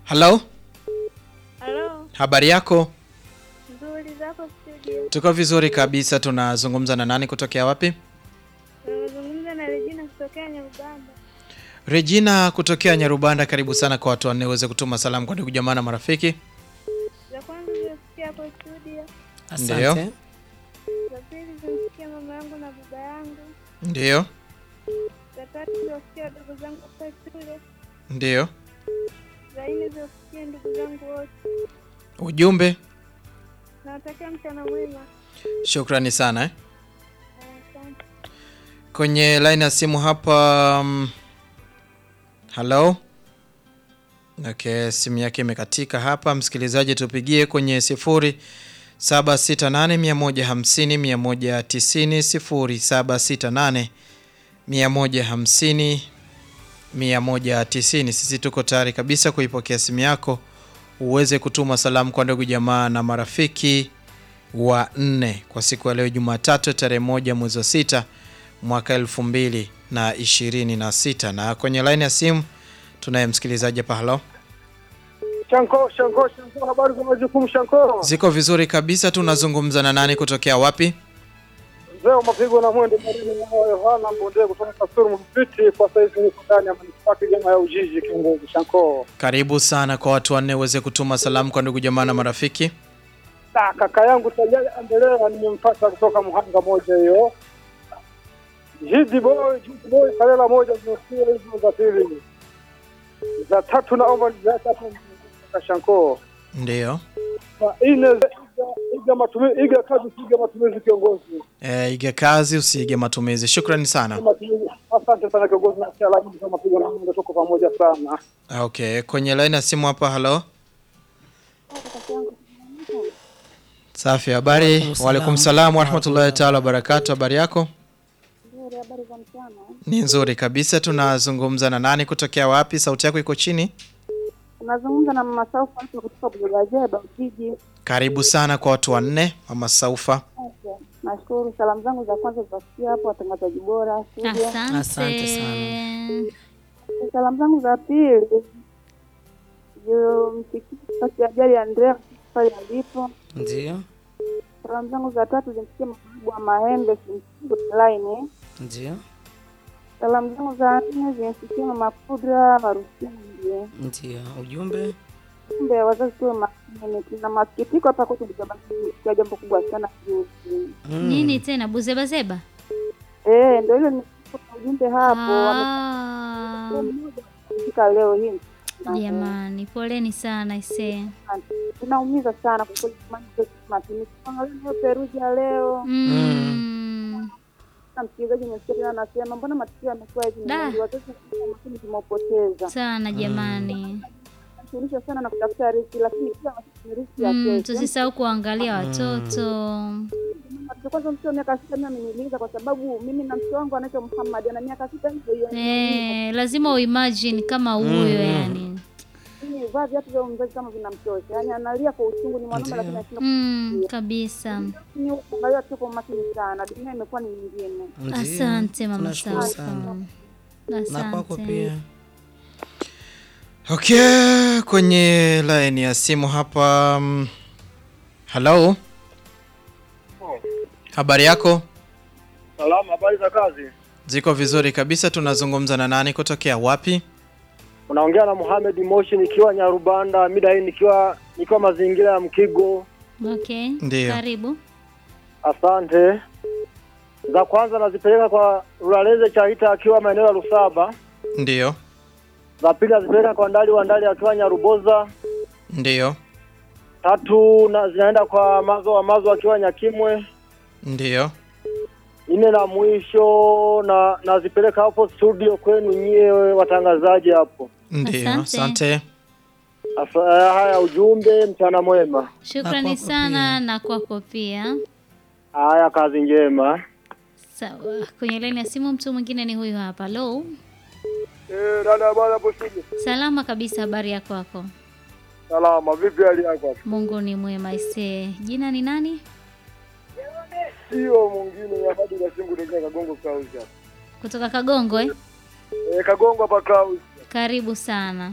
Halo, Halo, habari yako? nzuri zako studio. Tuko vizuri kabisa. Tunazungumza na nani kutokea wapi? Tunazungumza na Regina kutokea Nyarubanda. Regina kutokea Nyarubanda. Karibu sana kwa watu wanne uweze kutuma salamu kwa ndugu jamaa na marafiki. Za kwanza zimesikia hapo studio, Ndiyo. Asante. za pili zimesikia mama yangu na baba yangu, Ndiyo, za tatu ziwasikia wadogo zangu hapa shule, ndiyo. za nne ziwasikia ndugu zangu wote. Ujumbe, Nawatakia mchana mwema. shukrani sana eh. Asante. Kwenye line ya simu hapa. Um, halo. Okay, simu yake imekatika hapa. Msikilizaji, tupigie kwenye sifuri 768 150 190. Sisi tuko tayari kabisa kuipokea simu yako uweze kutuma salamu kwa ndugu jamaa na marafiki wa nne kwa siku ya leo Jumatatu tarehe moja mwezi wa sita mwaka elfu mbili na ishirini na sita na kwenye laini ya simu tunaye msikilizaji hapa. Halo, Shanko, Shanko, Shanko, habari za majukumu Shanko. ziko vizuri kabisa. Tunazungumza na nani kutokea wapi? Mzee wa mapigo na mwende marini wa Yohana Mbonde kutoka Kasuru Mfiti, kwa saizi niko ndani ya manispaa kijana ya Ujiji kiongozi Shanko. Karibu sana kwa watu wanne uweze kutuma salamu kwa ndugu jamaa na marafiki. Na kaka yangu Tajali Andelea nimempata kutoka Muhanga moja hiyo. Jidi boy, Jidi boy, Kalela moja zimesikia hizo za pili. Za tatu naomba niziache hapo kaka Shanko. Ndiyo. Na ine iga, iga matumizi, iga kazi iga matumizi kiongozi. E, ige kazi usiige matumizi. Shukrani sana. Matumizi. Asante sana kiongozi na cha lakini kama pigo na mwendo tuko pamoja sana. Okay, kwenye laini ya simu hapa. Halo, safi. Habari? Waalaikum Waalaikum salam warahmatullahi taala wabarakatu. Habari yako? Nzuri, habari za mchana. Ni nzuri kabisa. Tunazungumza na nani kutokea wapi? Sauti yako iko chini. Unazungumza na mama Saufa hapo kutoka Bugazeba Ujiji. Karibu sana kwa watu wanne. Mama Saufa, Okay. Nashukuru. Salamu zangu za kwanza zitasikia hapo watangazaji bora studio. Asante. Asante sana. Salamu zangu za pili zimsikie kati ya ajali ya Andrea pale alipo. Ndio, Salamu zangu za tatu zimsikie mababu wa Mahembe Simsigo line. ndio, Salamu zangu za nne zimsikie mama Pudra Marusindi. ndio. Ujumbe Kumbe wazazi tuwe makini, tuna masikitiko hapa kwetu kwa jambo kubwa sana juzi. Mm. Nini tena buzebazeba? Eh, ndio hilo nikupa ujumbe hapo. Ah, Wamefika leo hii. Jamani, poleni sana ise. Tunaumiza sana kwa kweli, jamani, kwetu makini. Tuangalie leo Peruji ya leo. Mm. Na msikilizaji nimesikia tena anasema mbona matukio yamekuwa hivi Da. mengi, watoto wa makini tumewapoteza. Sana jamani. Tunashughulisha sana na kutafuta riziki, lakini kila wakati ni riziki ya Mm, kesho. tusisahau kuangalia watoto. Mtoto kwanza mtoto wa miaka sita mimi ameniuliza kwa sababu mimi na mtoto wangu anaitwa Muhammad ana miaka sita hivyo hiyo. Eh, lazima uimagine kama huyo yani. Mimi vaa viatu vya mzazi kama vinamtosha. Yaani analia kwa uchungu ni mwanaume lakini anashinda Mm, kabisa. ni kuangalia tu kwa makini sana. Dunia imekuwa ni nyingine. Ndio. Asante mama Tunashukuru Saufa. sana. Na kwako Asante. pia. okay, kwenye laini ya simu hapa. mm, Halo, habari yako? Salama, habari za kazi? Ziko vizuri kabisa. Tunazungumza na nani kutokea wapi? Unaongea na Mohamed Moshi nikiwa Nyarubanda, mida hii nikiwa nikiwa mazingira ya Mkigo. Okay. Ndiyo. Karibu. Asante. Za kwanza nazipeleka kwa Rulaleze Chaita akiwa maeneo ya Lusaba. Ndiyo, Za pili nazipeleka kwa Ndali wa Ndali akiwa Nyaruboza. ndiyo, Tatu na zinaenda kwa Mazo wa Mazo akiwa Nyakimwe. ndiyo. Nne na mwisho na nazipeleka hapo studio kwenu nyie watangazaji hapo. Ndiyo, Asante. asante. Asa, haya ujumbe, mchana mwema. Shukrani kwako sana pia. na kwako pia. Haya, kazi njema. Sawa. Kwenye laini ya simu mtu mwingine ni huyu hapa. Hello. Eh, dada bwana hapo studio. Salama kabisa, habari ya kwako? Salama, vipi hali yako? Mungu ni mwema ise. Jina ni nani? Sio mwingine ya bado na singu ndio Kagongo Clouds hapa. Kutoka Kagongo eh? Eh, Kagongo hapa Clouds. Karibu sana.